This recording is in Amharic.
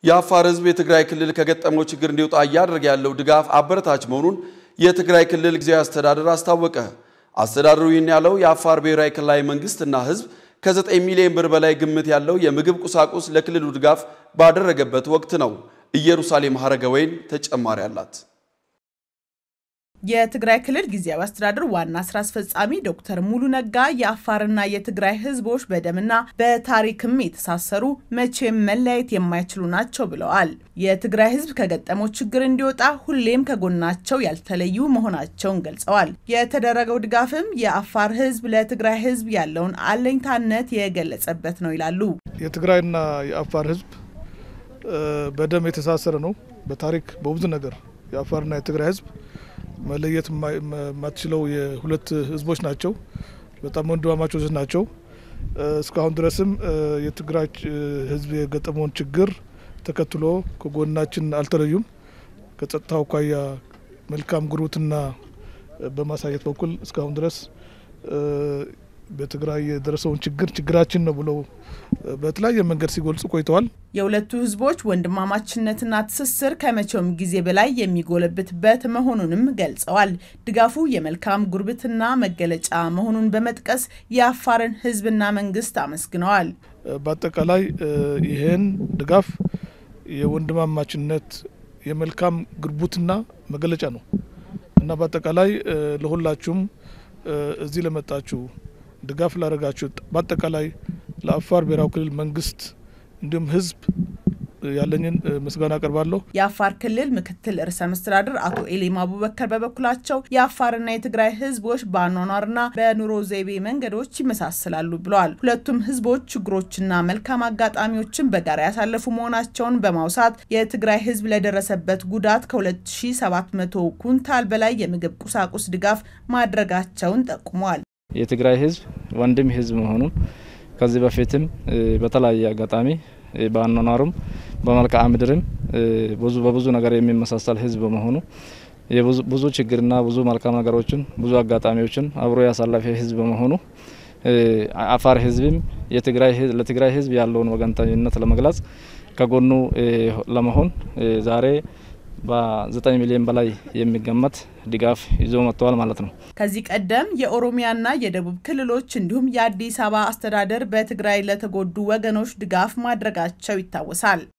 የአፋር ሕዝብ የትግራይ ክልል ከገጠመው ችግር እንዲወጣ እያደረገ ያለው ድጋፍ አበረታች መሆኑን የትግራይ ክልል ጊዜያዊ አስተዳደር አስታወቀ። አስተዳደሩ ይህን ያለው የአፋር ብሔራዊ ክልላዊ መንግስትና ሕዝብ ከ9 ሚሊዮን ብር በላይ ግምት ያለው የምግብ ቁሳቁስ ለክልሉ ድጋፍ ባደረገበት ወቅት ነው። ኢየሩሳሌም ሀረገወይን ተጨማሪ አላት። የትግራይ ክልል ጊዜያዊ አስተዳደር ዋና ስራ አስፈጻሚ ዶክተር ሙሉ ነጋ የአፋርና የትግራይ ህዝቦች በደምና በታሪክም የተሳሰሩ መቼም መለያየት የማይችሉ ናቸው ብለዋል። የትግራይ ህዝብ ከገጠመው ችግር እንዲወጣ ሁሌም ከጎናቸው ያልተለዩ መሆናቸውን ገልጸዋል። የተደረገው ድጋፍም የአፋር ህዝብ ለትግራይ ህዝብ ያለውን አለኝታነት የገለጸበት ነው ይላሉ። የትግራይና የአፋር ህዝብ በደም የተሳሰረ ነው። በታሪክ በብዙ ነገር የአፋርና የትግራይ ህዝብ መለየት የማትችለው የሁለት ህዝቦች ናቸው። በጣም ወንድማማቾች ናቸው። እስካሁን ድረስም የትግራይ ህዝብ የገጠመውን ችግር ተከትሎ ከጎናችን አልተለዩም። ከጸጥታ አኳያ መልካም ጉርብትና በማሳየት በኩል እስካሁን ድረስ በትግራይ የደረሰውን ችግር ችግራችን ነው ብለው በተለያየ መንገድ ሲገልጹ ቆይተዋል። የሁለቱ ህዝቦች ወንድማማችነትና ትስስር ከመቼውም ጊዜ በላይ የሚጎለብትበት መሆኑንም ገልጸዋል። ድጋፉ የመልካም ጉርብትና መገለጫ መሆኑን በመጥቀስ የአፋርን ህዝብና መንግስት አመስግነዋል። በአጠቃላይ ይህን ድጋፍ የወንድማማችነት የመልካም ጉርብትና መገለጫ ነው እና በአጠቃላይ ለሁላችሁም እዚህ ለመጣችሁ ድጋፍ ላደረጋችሁ በአጠቃላይ ለአፋር ብሔራዊ ክልል መንግስት እንዲሁም ህዝብ ያለኝን ምስጋና አቀርባለሁ። የአፋር ክልል ምክትል ርዕሰ መስተዳድር አቶ ኤሊማ አቡበከር በበኩላቸው የአፋርና የትግራይ ህዝቦች በአኗኗርና በኑሮ ዘይቤ መንገዶች ይመሳሰላሉ ብለዋል። ሁለቱም ህዝቦች ችግሮችና መልካም አጋጣሚዎችን በጋራ ያሳለፉ መሆናቸውን በማውሳት የትግራይ ህዝብ ለደረሰበት ጉዳት ከ2700 ኩንታል በላይ የምግብ ቁሳቁስ ድጋፍ ማድረጋቸውን ጠቁመዋል። የትግራይ ህዝብ ወንድም ህዝብ መሆኑን ከዚህ በፊትም በተለያየ አጋጣሚ በአኗኗሩም በመልክዓ ምድርም ብዙ በብዙ ነገር የሚመሳሰል ህዝብ በመሆኑ ብዙ ችግርና ብዙ መልካም ነገሮችን ብዙ አጋጣሚዎችን አብሮ ያሳለፈ ህዝብ በመሆኑ አፋር ህዝብም ለትግራይ ህዝብ ያለውን ወገንተኝነት ለመግለጽ ከጎኑ ለመሆን ዛሬ በ9 ሚሊዮን በላይ የሚገመት ድጋፍ ይዞ መጥተዋል ማለት ነው። ከዚህ ቀደም የኦሮሚያና የደቡብ ክልሎች እንዲሁም የአዲስ አበባ አስተዳደር በትግራይ ለተጎዱ ወገኖች ድጋፍ ማድረጋቸው ይታወሳል።